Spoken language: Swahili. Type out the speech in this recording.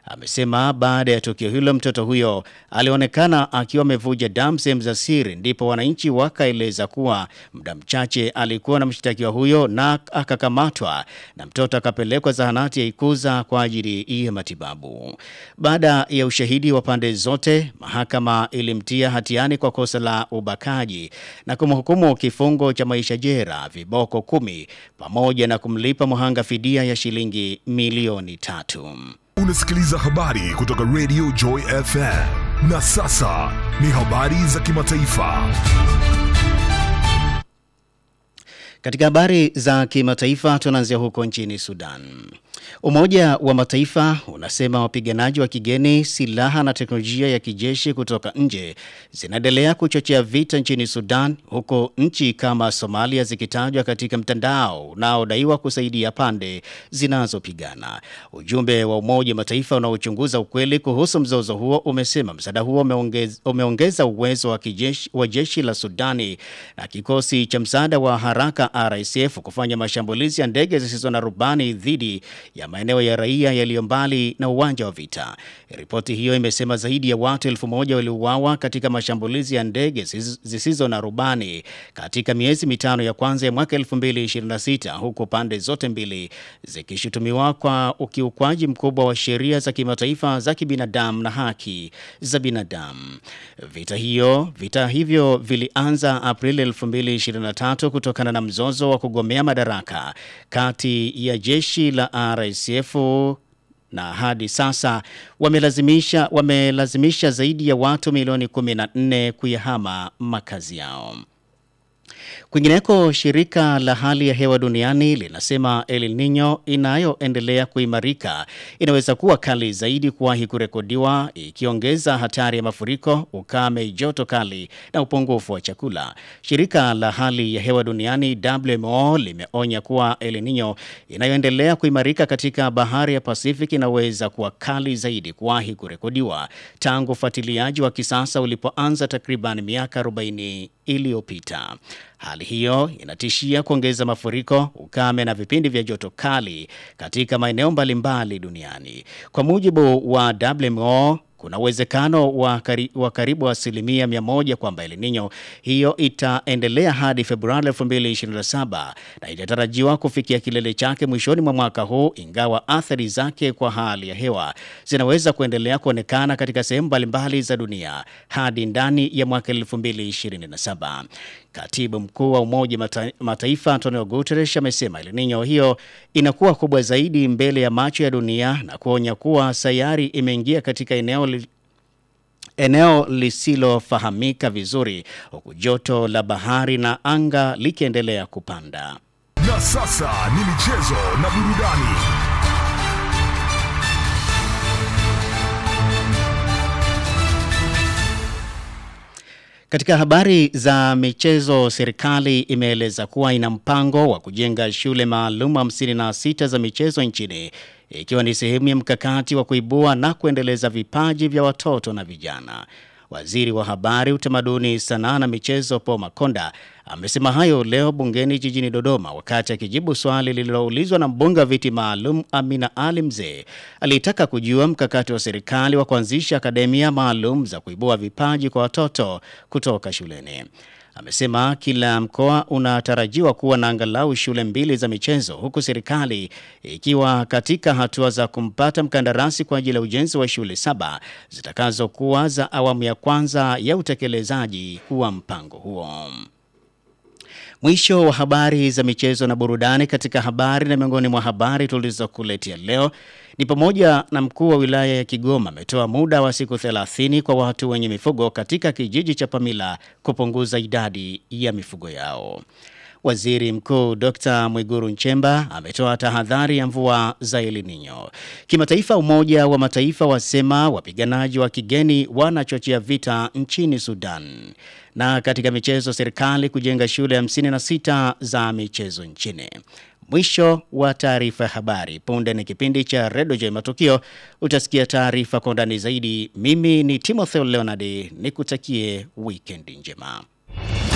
amesema baada ya tukio hilo mtoto huyo alionekana akiwa amevuja damu sehemu za siri, ndipo wananchi wakaeleza kuwa muda mchache alikuwa na mshtakiwa huyo na akakamatwa na mtoto akapelekwa zahanati ya Ikuza kwa ajili ya matibabu. Baada ya ushahidi wa pande zote, mahakama ilimtia hatiani kwa kosa la ubakaji na kumhukumu kifungo cha maisha jela, viboko kumi, pamoja na kumlipa mhanga fidia ya shilingi milioni tatu. Unasikiliza habari kutoka Radio Joy FM. Na sasa ni habari za kimataifa. Katika habari za kimataifa tunaanzia huko nchini Sudan. Umoja wa Mataifa unasema wapiganaji wa kigeni, silaha na teknolojia ya kijeshi kutoka nje zinaendelea kuchochea vita nchini Sudan, huku nchi kama Somalia zikitajwa katika mtandao unaodaiwa kusaidia pande zinazopigana. Ujumbe wa Umoja wa Mataifa unaochunguza ukweli kuhusu mzozo huo umesema msaada huo umeongeza, umeongeza uwezo wa, kijeshi, wa jeshi la Sudani na kikosi cha msaada wa haraka RSF kufanya mashambulizi ya ndege zisizo na rubani dhidi ya maeneo ya raia yaliyo mbali na uwanja wa vita. Ripoti hiyo imesema zaidi ya watu elfu moja waliuawa katika mashambulizi ya ndege zisizo na rubani katika miezi mitano ya kwanza ya mwaka 2026 huku pande zote mbili zikishutumiwa kwa ukiukwaji mkubwa wa sheria za kimataifa za kibinadamu na haki za binadamu. Vita hiyo vita hivyo vilianza Aprili 2023 kutokana na mzozo wa kugomea madaraka kati ya jeshi la RSF na hadi sasa wamelazimisha, wamelazimisha zaidi ya watu milioni 14 kuyahama makazi yao. Kwingineko, shirika la hali ya hewa duniani linasema El Nino inayoendelea kuimarika inaweza kuwa kali zaidi kuwahi kurekodiwa, ikiongeza hatari ya mafuriko, ukame, joto kali na upungufu wa chakula. Shirika la hali ya hewa duniani WMO limeonya kuwa El Nino inayoendelea kuimarika katika bahari ya Pacific inaweza kuwa kali zaidi kuwahi kurekodiwa tangu ufuatiliaji wa kisasa ulipoanza takriban miaka 40 iliyopita. Hali hiyo inatishia kuongeza mafuriko, ukame na vipindi vya joto kali katika maeneo mbalimbali duniani. Kwa mujibu wa WMO, kuna uwezekano wa, kari, wa karibu asilimia mia moja kwamba El Nino hiyo itaendelea hadi Februari 2027 na itatarajiwa kufikia kilele chake mwishoni mwa mwaka huu, ingawa athari zake kwa hali ya hewa zinaweza kuendelea kuonekana katika sehemu mbalimbali za dunia hadi ndani ya mwaka 2027. Katibu mkuu wa Umoja Mata, Mataifa Antonio Guterres amesema El Nino hiyo inakuwa kubwa zaidi mbele ya macho ya dunia na kuonya kuwa sayari imeingia katika eneo li, eneo lisilofahamika vizuri huku joto la bahari na anga likiendelea kupanda. Na sasa ni michezo na burudani. Katika habari za michezo, serikali imeeleza kuwa ina mpango wa kujenga shule maalum 56 za michezo nchini ikiwa ni sehemu ya mkakati wa kuibua na kuendeleza vipaji vya watoto na vijana. Waziri wa Habari, Utamaduni, Sanaa na Michezo Paul Makonda amesema hayo leo bungeni jijini Dodoma wakati akijibu swali lililoulizwa na mbunge wa viti maalum Amina Ali Mzee aliyetaka kujua mkakati wa serikali wa kuanzisha akademia maalum za kuibua vipaji kwa watoto kutoka shuleni. Amesema kila mkoa unatarajiwa kuwa na angalau shule mbili za michezo huku serikali ikiwa katika hatua za kumpata mkandarasi kwa ajili ya ujenzi wa shule saba zitakazokuwa za awamu ya kwanza ya utekelezaji wa mpango huo. Mwisho wa habari za michezo na burudani. Katika habari na miongoni mwa habari tulizokuletea leo ni pamoja na mkuu wa wilaya ya Kigoma ametoa muda wa siku 30 kwa watu wenye mifugo katika kijiji cha Pamila kupunguza idadi ya mifugo yao. Waziri Mkuu Dr. Mwiguru Nchemba ametoa tahadhari ya mvua za El Nino. Kimataifa, Umoja wa Mataifa wasema wapiganaji wa kigeni wanachochea vita nchini Sudan. Na katika michezo, serikali kujenga shule 56 za michezo nchini. Mwisho wa taarifa ya habari. Punde ni kipindi cha Redio J Matukio, utasikia taarifa kwa undani zaidi. Mimi ni Timothy Leonard, nikutakie wikendi njema.